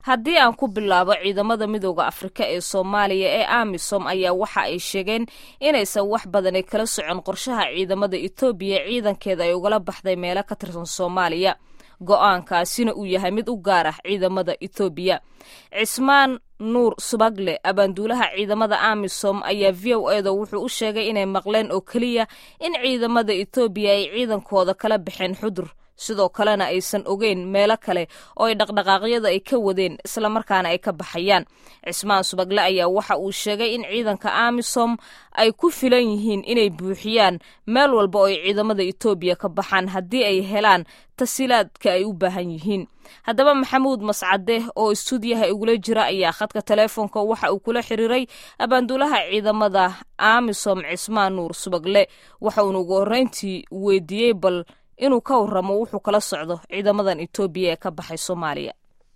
haddii aan ku bilaabo ciidamada midooda afrika ee soomaaliya ee amisom ayaa waxa ay sheegeen inaysan wax badani kala socon qorshaha ciidamada etoobiya ciidankeeda ay ugala baxday meelo ka tirsan soomaaliya go-aankaasina uu yahay mid u gaar ah ciidamada etoobiya cismaan nuur subagle abaanduulaha ciidamada amisom ayaa v o eda wuxuu u sheegay inay maqleen oo keliya in ciidamada etoobiya ay ciidankooda kala baxeen xudur sidoo kalena aysan ogeyn meelo kale oo ay dhaqdhaqaaqyada ay ka wadeen islamarkaana ay ka baxayaan cismaan subagle ayaa waxa uu sheegay in ciidanka amisom ay ku filan yihiin inay buuxiyaan meel walba oo ay ciidamada etoobiya ka baxaan haddii ay helaan tasiilaadka ay u baahan yihiin haddaba maxamuud mascade oo istuudiyaha igula jira ayaa khadka teleefonka waxa uu kula xiriiray abaanduulaha ciidamada amisom cismaan nuur subagle waxa uuna ugu horreyntii weydiiyey bal inuu ka waramo wuxuu kala socdo ciidamadan etoobiya ee ka baxay soomaaliya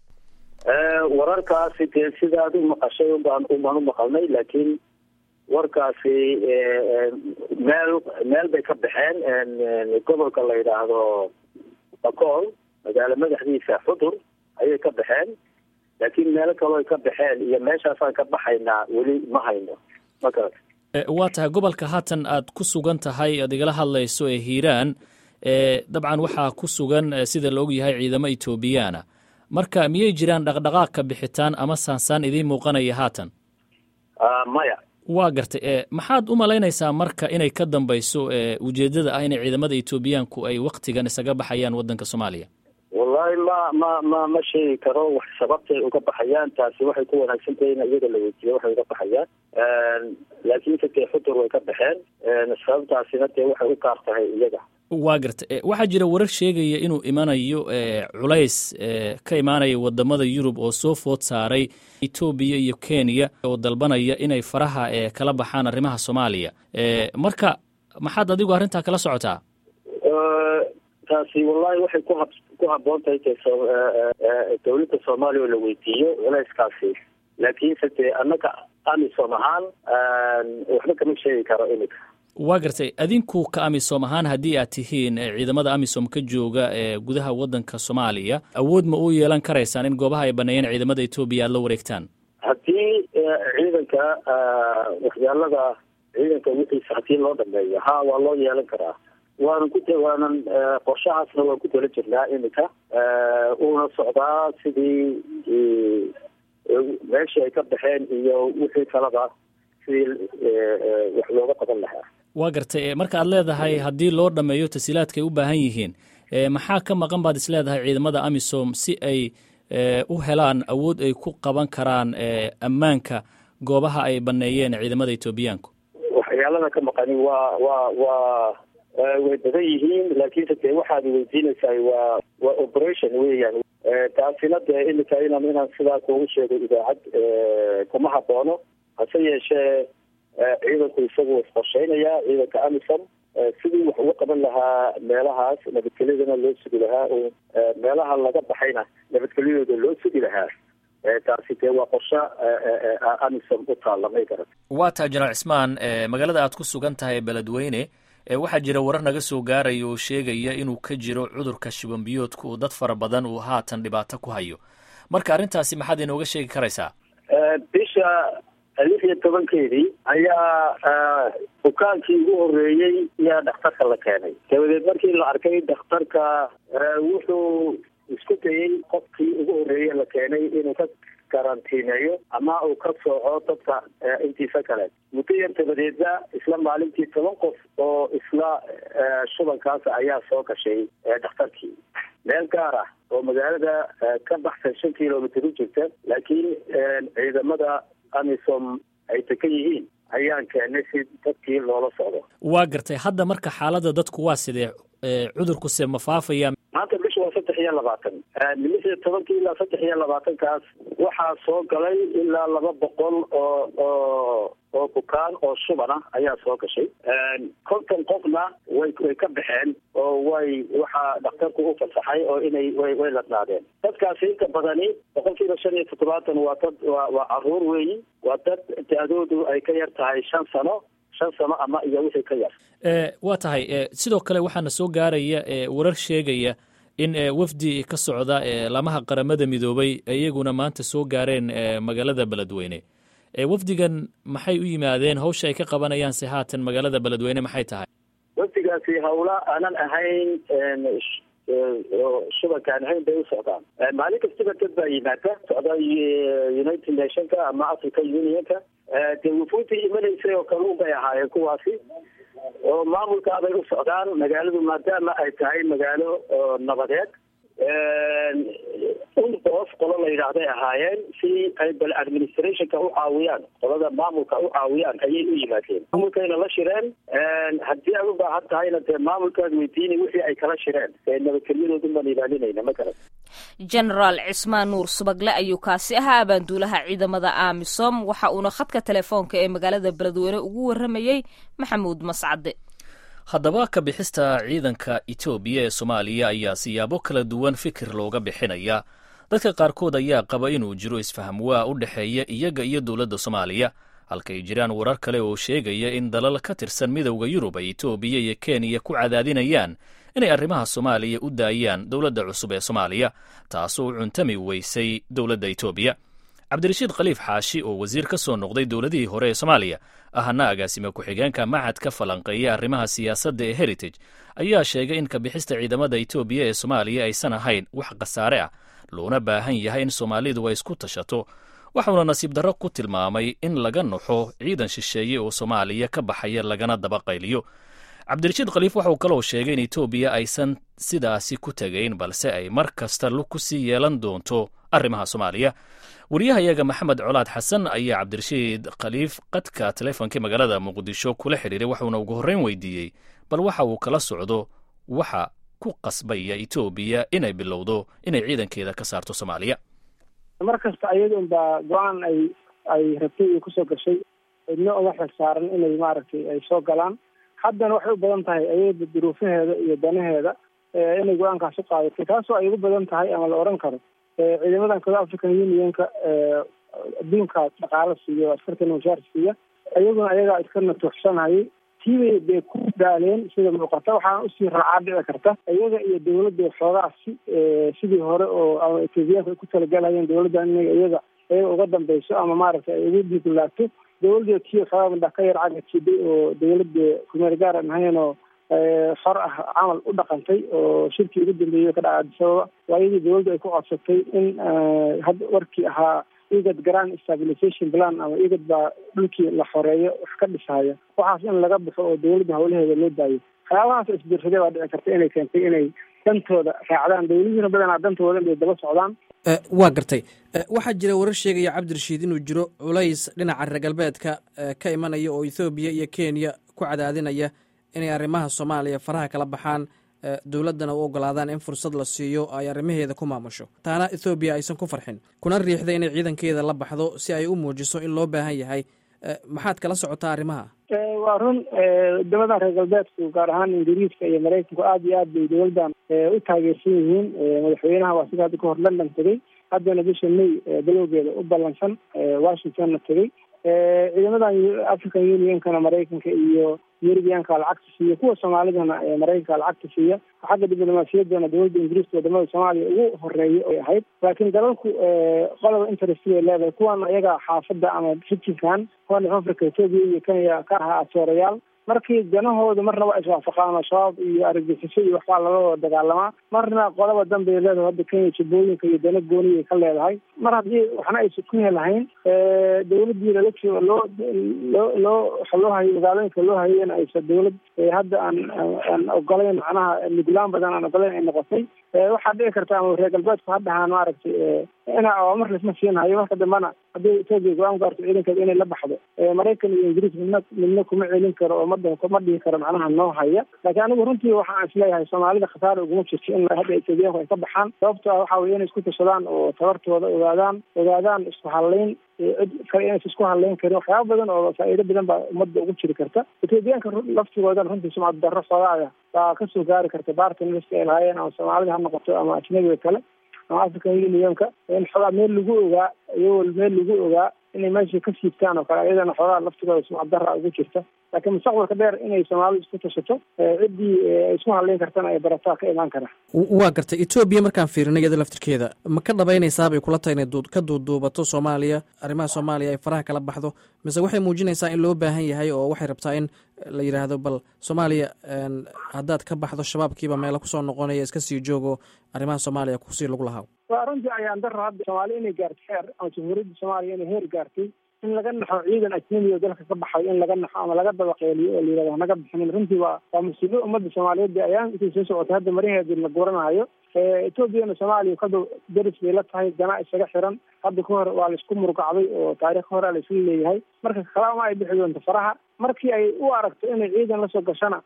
wararkaasi dee sidaad u maqashay ubaan ubaan u maqalnay laakiin warkaasi meel meel bay ka baxeen gobolka la yidhaahdo bakool magaalo madaxdiisa xudur ayay ka baxeen laakiin meelo kaloo ay ka baxeen iyo meeshaasaan ka baxaynaa weli ma hayno makarat waa tahay gobolka haatan aad ku sugan tahay aad igala hadlayso ee hiiraan dabcan waxaa ku sugan sida la og yahay ciidamo etoobiyaana marka miyay jiraan dhaqdhaqaaq ka bixitaan ama saansaan idiin muuqanaya haatan maya waa gartay maxaad u malaynaysaa marka inay ka dambayso ujeeddada ah inay ciidamada etoobiyaanku ay waktigan isaga baxayaan waddanka soomaaliya wallahi ma ma ma ma sheegi karo wax sababtay uga baxayaan taasi waxay ku wanaagsan tahay in iyaga la weydiiyo waxay uga baxayaan laakiinse dee xudur way ka baxeen sababtaasina dee waxay u gaar tahay iyaga waa garta waxaa jira warar sheegaya inuu imanayo culays ka imaanaya wadamada yurub oo soo food saaray etoobiya iyo kenya oo dalbanaya inay faraha kala baxaan arrimaha soomaaliya marka maxaad adigu arrintaa kala socotaa taasi wallahi waxay ku hab ku habboon tahay de dawladda soomaaliya oo la weydiiyo culayskaasi laakiinse dee annaga amisom ahaan waxba kama sheegi karo iminka waa gartay adinku ka amisom ahaan haddii aad tihiin ciidamada amisom ka jooga ee gudaha waddanka soomaaliya awood ma u yeelan karaysaan in goobaha ay baneeyeen ciidamada etoobiya aad la wareegtaan haddii ciidanka waxyaalada ciidanka wixiisa haddii loo dhameeyo ha waa loo yeelan karaa waanan ku waanan qorshahaasna waan ku tala jirnaa iminka uuna socdaa sidii meeshii ay ka baxeen iyo wixii kalaba sidii wax looga qaban lahaa waa gartay marka aad leedahay haddii loo dhameeyo tasiilaadka ay u baahan yihiin maxaa ka maqan baad is leedahay ciidamada amisom si ay u helaan awood ay ku qaban karaan ammaanka goobaha ay baneeyeen ciidamada etoobiyaanku waxyaalada ka maqani waa waa waa way badan yihiin laakiinse dee waxaad weydiinaysaa waa waa operation weeyaan taasina dee imika inaan inaan sidaa kuugu sheego idaacad kuma haboono hase yeeshee ciidanku isagu isqorsheynayaa ciidanka amisom sidii wax uga qaban lahaa meelahaas nabadgelyadana loo sugi lahaa oo meelaha laga baxayna nabadgelyadooda loo sugi lahaa taasi dee waa qorsho amisom u taalla may garat waa taa jenaraal cismaan magaalada aad ku sugan tahay beledweyne waxaa jira warar naga soo gaaraya oo sheegaya inuu ka jiro cudurka shibanbiyoodka oo dad fara badan uu haatan dhibaato ku hayo marka arrintaasi maxaad inooga sheegi karaysaa bisha lix iyo tobankeedii ayaa bukaankii ugu horeeyey ayaa dhakhtarka la keenay dabadeed markii la arkay dhakhtarka wuxuu isku dayey qofkii ugu horeeye la keenay inuu ka karantiineeyo ama uu ka sooco dadka intiisa kale muddo yar dabadeedna isla maalintii toban qof oo isla shubankaas ayaa soo gashay dhakhtarkii meel gaar ah oo magaalada ka baxsan shan kilomitr u jirta laakiin ciidamada amisom ay degan yihiin ayaan keenay si dadkii loola socdo waa gartay hadda marka xaaladda dadku waa sidee cudurkuse ma faafaya maanta bisha waa saddex iyo labaatan lix iyo tobankii ilaa saddex iyo labaatankaas waxaa soo galay ilaa laba boqol oo oo oo bukaan oo shuban ah ayaa soo gashay konton qofna way way ka baxeen oo way waxaa dhakhtarku u fasaxay oo inay way way ladnaadeen dadkaasi inta badani boqol kiiba shan iyo toddobaatan waa dad waa waa caruur weeyi waa dad da-doodu ay ka yar tahay shan sano shan sano ama iyo wixii ka yar waa tahay sidoo kale waxaana soo gaaraya warar sheegaya in wafdi ka socda lamaha qaramada midoobay iyaguna maanta soo gaareen magaalada beledweyne wafdigan maxay u yimaadeen hawsha ay ka qabanayaan se haatan magaalada beledweyne maxay tahay wafdigaasi hawla aanan ahayn shubankaan ahayn bay u socdaan maalin kastaba dad baa yimaada socda united nationka ama africa unionka dee wufuudii imanaysay oo kaluun bay ahaayeen kuwaasi oo maamulka bay u socdaan magaaladu maadaama ay tahay magaalo nabadeed unbos qolo la yidhaahday ahaayeen si ay bal administrationka u caawiyaan qolada maamulka u caawiyaan ayay u yimaadeen maamulkayna la shireen haddii ay u baahan tahayna dee maamulkaad weydiinay wixii ay kala shireen ee nabadgelyadoodun baan ilaalinayna ma garan genaraal cismaan nuur subagle ayuu kaasi ahaa abaanduulaha ciidamada amisom waxa uuna khadka telefoonka ee magaalada beledweyne ugu waramayey maxamuud mascade haddaba ka bixista ciidanka etoobiya ee soomaaliya ayaa siyaabo kala duwan fikir looga bixinaya dadka qaarkood ayaa qaba inuu jiro isfaham waa u dhexeeya iyaga iyo dowladda soomaaliya halkay jiraan warar kale oo sheegaya in dalal ka tirsan midowda yurub ay etoobiya iyo kenya ku cadaadinayaan inay arrimaha soomaaliya u daayaan dowladda cusub ee soomaaliya taasoo u cuntami weysay dowladda etoobiya cabdirashiid khaliif xaashi oo wasiir ka soo noqday dowladihii hore ee soomaaliya ahna agaasime ku-xigeenka macad ka falanqeeya arrimaha siyaasadda ee heritage ayaa sheegay in kabixista ciidamada etoobiya ee soomaaliya aysan ahayn wax khasaare ah loona baahan yahay in soomaalidu ay isku tashato waxuuna nasiib darro ku tilmaamay in laga naxo ciidan shisheeye oo soomaaliya ka baxaya lagana daba qayliyo cabdirashiid khaliif waxauu kaloo sheegay in etoobiya aysan sidaasi ku tegayn balse ay mar kasta lug ku sii yeelan doonto arrimaha soomaaliya wariyahayaga maxamed colaad xasan ayaa cabdirashiid khaliif qadka teleefonkii magaalada muqdisho kula xidhiiray waxuuna ugu horreyn weydiiyey bal waxa uu kala socdo waxa ku qasbaya etoobiya inay bilowdo inay ciidankeeda ka saarto soomaaliya mar kasta ayadoon baa go-aan ay ay rabtay iyo kusoo gashay cidno uma xil saaran inay maaragtay ay soo galaan haddana waxay u badan tahay ayada duruufaheeda iyo danaheeda inay go-aankaas u qaadatay taasoo ay ugu badan tahay ama la odhan karo ciidamadan kado african unionka adduunka dhaqaalo siiya askartana mushaar siiya iyaguna ayagaa iska natuuxsanayay tiibay bay ku daaleen sida muuqata waxaana usii raacaa dhici karta iyaga iyo dawladda xoogaa si sidii hore oo ama etoobiyaanka ay ku talagalayeen dawladdan inay iyaga iyaga uga dambeyso ama maaragtay ay ugu diigulaagto dawladda tiyo xoogaa ka yar caga jiday oo dawladda kumeel gaar aan ahayn oo xor ah camal u dhaqantay oo shirkii ugu dambeeyey ka dhaca adisababa waa iyadii dawladda ay ku codsatay in hadda warkii ahaa igad grand stabilization plan ama igad baa dhulkii la xoreeyo wax ka dhisaya waxaas in laga baxo oo dawladda hawlaheeda loo daayo waxyaabahaas isbiirsaday baa dhici karta inay keentay inay dantooda raacdaan dawladihiina badanaa dantooda inay daba socdaan waa gartay waxaa jira warar sheegaya cabdirashiid inuu jiro culays dhinaca reer galbeedka ka imanaya oo ethoobiya iyo kenya ku cadaadinaya inay arrimaha soomaaliya faraha kala baxaan dowladdana u ogolaadaan in fursad la siiyo ay arrimaheeda ku maamusho taana ethoobiya aysan ku farxin kuna riixda inay ciidankeeda la baxdo si ay u muujiso in loo baahan yahay maxaad kala socotaa arrimaha waa run wadamadan reer galbeedku gaar ahaan ingiriiska iyo maraykanku aada iyo aad bay dowladdan u taageersan yihiin madaxweynaha waa sida hadda kahor london tegey haddana bisha may galowgeeda u ballansan washingtonna tegey ciidamadan african unionkana maraykanka iyo yurubiyaanka lacagta siiya kuwa soomaalidana maraykanka lacagta siiya xagga diblomaasiyaddana dowladda ingiriiska wadamada soomaaliya ugu horeeya ay ahayd laakiin dalalku qoloba interest bay leedahay kuwan iyaga xaafadda ama rijinkan kuwan africa etoobiya iyo kenya ka ahaa atoorayaal markii danahooda marna waa iswaafaqaan al-shabaab iyo argagixiso iyo waxbaa lala wada dagaalamaa marna qolaba dan bay leedahay hadda kenya jabooyinka iyo dana gooniyay ka leedahay mar haddii waxna aysan ku helahayn dawladdii lala joogo loo loo loo waxa loo hayo magaalooyinka loo hayeen aysan dawlad hadda aan aan ogolayn macnaha nuglaan badan aan ogolayn ay noqotay waxaa dhici karta ama reer galbeedku ha dhahaan maaragtay ina awaamar laisma siinhayo marka dambana haddii etoobiya go-aan gaarto ciidankeeda inay la baxdo maraykan iyo ingiriis midna midna kuma celin karo oo madda ma dhihi karo macnaha noo haya laakiin anigu runtii waxaan isleeyahay soomaalida khasaara uguma jirto in hadda etoobiyaanku ay ka baxaan sababto ah waxa weye inay isku tashadaan oo tabartooda ogaadaan ogaadaan isku hadlayn cid kale inaysa isku hadlayn karin waxyaaba badan oo faa'iido badan baa ummadda ugu jiri karta etoobiyaanka laftigoodan runtii sumcad darro xoogaaya baa kasoo gaari karta bartnerska ay lahaayeen ama soomaalida ha noqoto ama ajnabiga kale ama african unionka in xoogaa meel lagu ogaa iyagoo meel lagu ogaa inay meeshii ka siibtaan oo kale ayadana xoogaa laftigooda sumcad dara ugu jirta laakiin mustaqbalka dheer inay soomaalidu isku tashato ciddii ay isku hadlayn kartana ay barataa ka imaan kara waa gartay etoobiya markaan fiirinay iyada laftirkeeda ma ka dhabaynaysaa bay kula tahay inay ka duuduubato soomaaliya arrimaha soomaaliya ay faraha kala baxdo mise waxay muujinaysaa in loo baahan yahay oo waxay rabtaa in la yidhaahdo bal soomaaliya haddaad ka baxdo shabaabkiiba meelo kusoo noqonaya iska sii joogo arrimaha soomaaliya kusii lagu lahaa waa runtii ayaan daro hadda soomaaliya inay gaarto heer ama jamhuuriyadda soomaaliya inay heer gaartay in laga naxo ciidan ajnabi oo dalka ka baxay in laga naxo ama laga dabaqeeliyo oo layihahdo hanaga bixinin runtii waa waa musiibo ummadda soomaaliyeed ayaan intay soo socotay hadda mariheedii la guranaayo etoobiyana soomaaliya kadu daris bay la tahay ganaa isaga xiran hadda ka hor waa laisku murugacday oo taarikh hore laisla leeyahay marka kalaama ay bixi doonto faraha markii ay u aragto inay ciidan lasoo gashana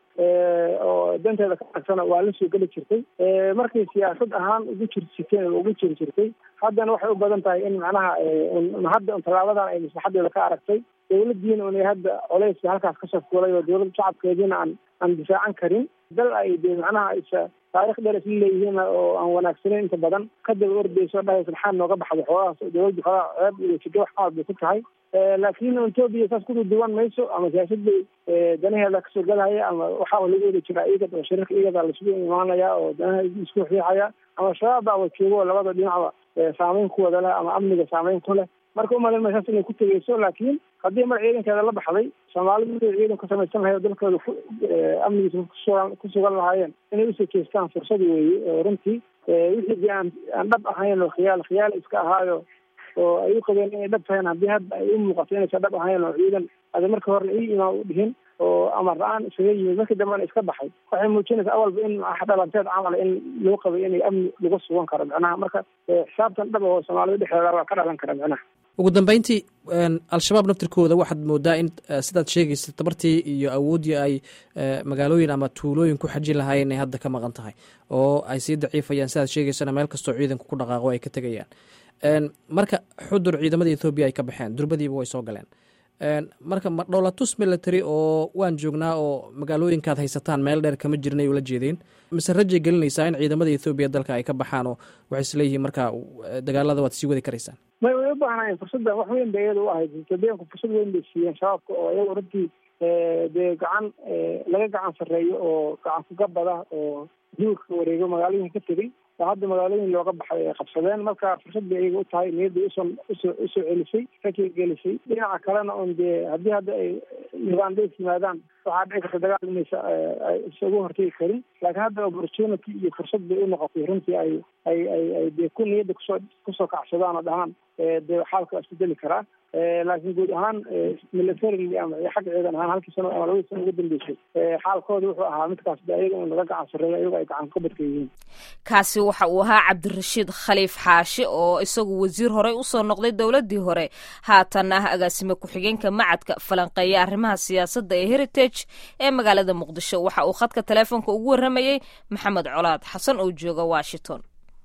oo danteeda ka tagsana waa la soo geli jirtay markay siyaasad ahaan ugu jirsiteen oo ugu jiri jirtay haddana waxay u badan tahay in macnaha hadda un tallaabadan ay maslaxadeeda ka aragtay dawladdiina unay hadda coleyska halkaas kasoo fuulay oo dawladda shacabkeediina aan aan difaacan karin dal ay de macnaha isa taarikh dheer isla leeyihiin oo aan wanaagsaneyn inta badan kadaba ordayso dhahaysa maxaa nooga baxday xoogahaas dawladdu xoogaa ceeb iyo jigo wax qaad bay ku tahay laakiin etoobiya saas kududuwan mayso ama siyaasad bay danaheeda kasoo galaya ama waxaa lagu wada jiraa igad oo shariirka igada laisugu imaanaya oo danaha isku riixaya ama shabaab baa wajoogo labada dhinacba saameyn ku wada leh ama amniga saameyn ku leh marka umalin maysaas inay ku tegeyso laakiin haddii mar ciidankeeda la baxday soomaalidu inay ciidan ka samaysan lahay oo dalkooda ku amnigiisa kusugan ku sugan lahaayeen inay usoo jeestaan fursad weeye oo runtii wixii aan aan dhab ahayn oo khiyaal khiyaal iska ahaayo oo ay u qabeen inay dhab tahayn haddii hadda ay u muuqato inaysan dhab ahayn oo ciidan ada marka hore ii imaan u dhihin oo amar la-aan isaga yimid markii dambena iska baxay waxay muujinaysaa awalba in dhalanteed camal in loo qabay inay amni lagu sugan karo macnaha marka xisaabtan dhab oo soomaalida dhexdeeda waa ka dhalan kara macnaha ugu dambeyntii al-shabaab naftirkooda waxaad moodaa in sidaad sheegaysa tabartii iyo awooddii ay magaalooyin ama tuulooyin ku xajin lahaayeen inay hadda ka maqan tahay oo ay sii daciifayaan sidaad sheegaysana meel kastoo ciidanku ku dhaqaaqo ay ka tegayaan marka xudur ciidamada ethoobiya ay ka baxeen durbadiiba way soo galeen marka ma dhowlatus military oo waan joognaa oo magaalooyinkaad haysataan meel dheer kama jirnay ula jeedeen mise rajay gelinaysaa in ciidamada ethoobiya dalka ay ka baxaan oo waxay isleeyihiin marka dagaalada waad sii wadi karaysaan may way u baahnayen fursaddan wax weyn bay iyada u ahayd etoobiyaanku fursad weyn bay siiyeen shabaabka oo iyago runtii dee gacan laga gacan sarreeyo oo gacan kugabada oo duurka wareego magaalooyinka ka tegey oo hadda magaalooyin looga baxay ay qabsadeen marka fursad bay iyaga u tahay niyadday usoo usoo usoo celisay rakay gelisay dhinaca kalena un dee haddii hadda ay uganda yimaadaan waxaa dhici karta dagaal inaysa isagu hortegi karin laakiin hadda opportunity iyo fursad bay u noqotay runtii ay ay ay ay dee ku niyadda kusoo kusoo kacsadaan oo dhahaan dee xaalka waa isbedeli karaa laakiin guud ahaan militarily ama xagga ciidan ahaan halkii sano ama labadii sano ugu dambeysay xaalkooda wuxuu ahaa midkaas de ayaga in laga gacan sarreeyo ayago ay gacan ka badka yihiin kaasi waxa uu ahaa cabdirashiid khaliif xaashi oo isagu wasiir horey usoo noqday dowladdii hore haatan ah agaasime ku-xigeenka macadka falanqeeya arrimaha siyaasadda ee heritage ee magaalada muqdisho waxa uu khadka taleefonka ugu warramayey maxamed colaad xasan oo jooga washington